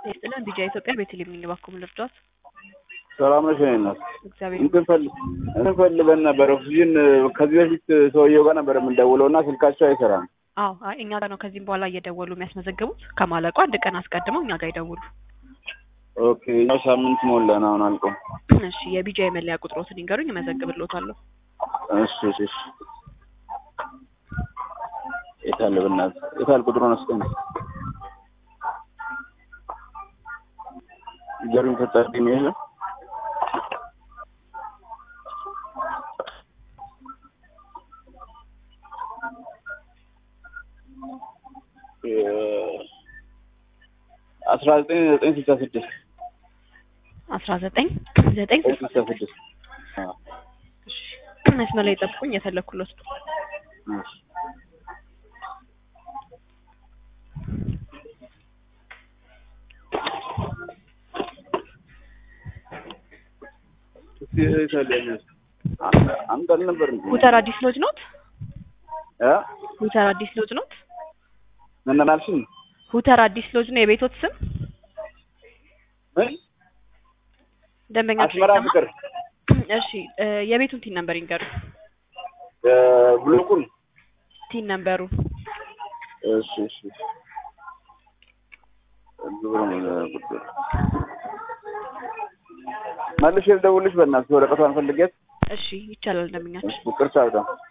ይስጥልን ቢጃ ኢትዮጵያ ቤተልሔም ነኝ። እባክዎ ምን ልርዳዎት? ሰላም ነሽ? እኔ እናት እግዚአብሔር እንትን ፈል- እንትን ፈልገን ነበር ኦክሲጅን ከዚህ በፊት ሰውየው ጋር ነበር የምንደውለው እና ስልካቸው አይሰራም። አዎ አይ እኛ ጋር ነው ከዚህም በኋላ እየደወሉ የሚያስመዘግቡት። ከማለቁ አንድ ቀን አስቀድመው እኛ ጋር ይደውሉ። ኦኬ ያው ሳምንት ሞላን አሁን አልቆ። እሺ የቢጃ የመለያ ቁጥሮትን ይንገሩኝ፣ እመዘግብልዎታለሁ። እሺ እሺ እሺ። የታለ በእናትህ የታለ ቁጥሩን አስቀኝ ገሩኝ ተጣጣኝ ነው ይሄ አስራ ዘጠኝ ዘጠኝ ስልሳ ስድስት አስራ ዘጠኝ ዘጠኝ ዘጠኝ ስልሳ ስድስት አዎ እሺ መስመር ላይ ጠብቁኝ፣ የፈለኩሎት ነው። እሺ እስቲ የታለ ያኛው? አንተ አንተ አልነበር እንዴ? ሁተር አዲስ ሎጅ ኖት? እ ሁተር አዲስ ሎጅ ኖት? ምን አልሽኝ? ሁተር አዲስ ሎጅ ነው የቤቶት ስም? ምን ደንበኛ አስመራ ፍቅር እሺ እ የቤቱን ቲን ነምበር ይንገሩኝ። እ ብሎኩን ቲን ነምበሩ እሺ እሺ ግብረ ጉዳይ መልሼ ልደውልልሽ በእናትሽ ወረቀቷን ፈልጌት እሺ ይቻላል ደንበኛችን። ይቅርታ በጣም